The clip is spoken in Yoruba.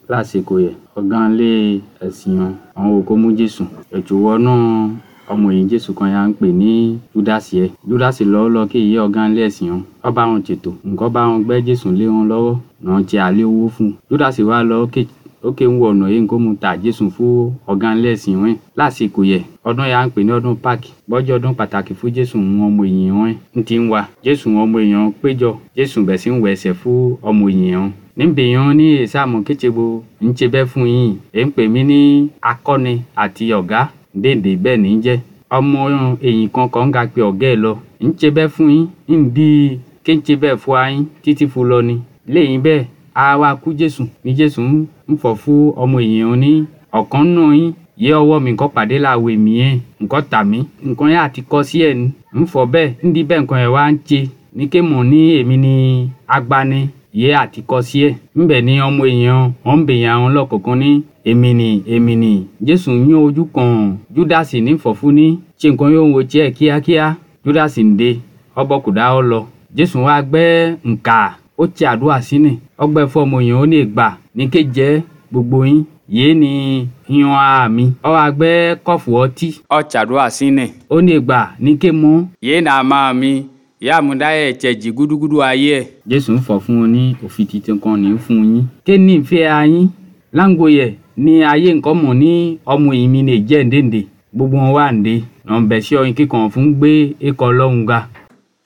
lásìkò yẹ ọ̀gá ilé ẹ̀sìn wọn àwọn òkú mú jésù ẹ̀tù wọnú ọmọ yìí jésù kan ya ń pè ní júdásì ẹ júdásì lọ́wọ́ lọ kí ìyé ọ̀gá ilé ẹ̀sìn wọn ọ bá wọn ṣètò nǹkan bá wọn gbẹ́ jésù lé wọn lọ́wọ́ náà ti àlé owó fún un júdásì wá lọ ókè ń wọ ọ̀nà yìí nǹkan mú ta jésù fún ọ̀gá ilé ẹ̀sìn wọn lásìkò yẹ ọdún ya ń pè ní ọdún páàkì bọ́jọ́ ọdún pàtàkì fún jésù wọn ọmọ èèyàn wọn ń ti ń wa jésù wọn ọmọ èèyàn péjọ jésù bẹ̀ sí ń wẹ̀ ẹsẹ̀ fún ọmọ èèyàn níbi yan ní ìsàmù kétsebo ń ṣe bẹ́ẹ̀ fún yín ẹ̀ ń pè mí ní akọni àti ọ̀gá dédé bẹ́ẹ̀ ní jẹ́ ọmọ èyìn kan kan ga pé ọ̀gá ẹ̀ lọ ń ṣe bẹ́ẹ̀ fún yín ń di ké ń ṣe bẹ́ẹ̀ fún ayín títí fún lọ ni lẹ́yìn bẹ́ẹ̀ a wá kú jésù ní jésù ń fọ̀ fún ọmọ èèyàn ní ọ̀kan náà yín yé ọwọ́ mi nǹkan pàdé láwo èmi yẹn nǹkan tà mí nǹkan yẹn àti kọ sí ẹ̀ ní ń fọ̀ bẹ́ẹ̀ ń di bẹ́ẹ̀ nǹkan yẹn wá ń ṣe ní ké mọ̀ ní èmi ní agbani yé àti kọ sí ẹ̀ ńbẹ̀ ní ọmọ èèyàn wọn ń bèèyàn àwọn lọ́kọ̀ọ̀kan ní èmi ni èmi ni jésù yín ojú kan júdásì ní fọ̀fún ní ṣe nǹkan yóò wo tiẹ̀ kíákíá júdásì ń de ọbọ̀ kò dá ọ lọ jésù wá gbẹ́ ǹkà ó ti àdúrà sínú ọgbẹ́ fún ọmọ èèyàn ó lè gbà ní ké jẹ́ gbogbo yín yéé ni yan àmì ọ wá gbẹ́ kọ́ọ̀fù ọtí ọ ṣàdúrà sínú ó lè gbà ní ké mọ́ yéé nà máa mi ìyá àmúdá ẹ̀ jẹ̀jì gúdúgúdú ayé ẹ̀. jésù ń fọ̀ fún un ní òfin titun kan ní fún yín. ké ní ìfẹ́ ayín láǹgóyè ní ayé nǹkan mọ̀ ní ọmọ ìmí lè jẹ́ ǹdèǹdè gbogbo wọn wà ǹdè nà ń bẹ̀ sí ọyìn kíkan fún gbé ẹ̀kọ́ ọlọ́run ga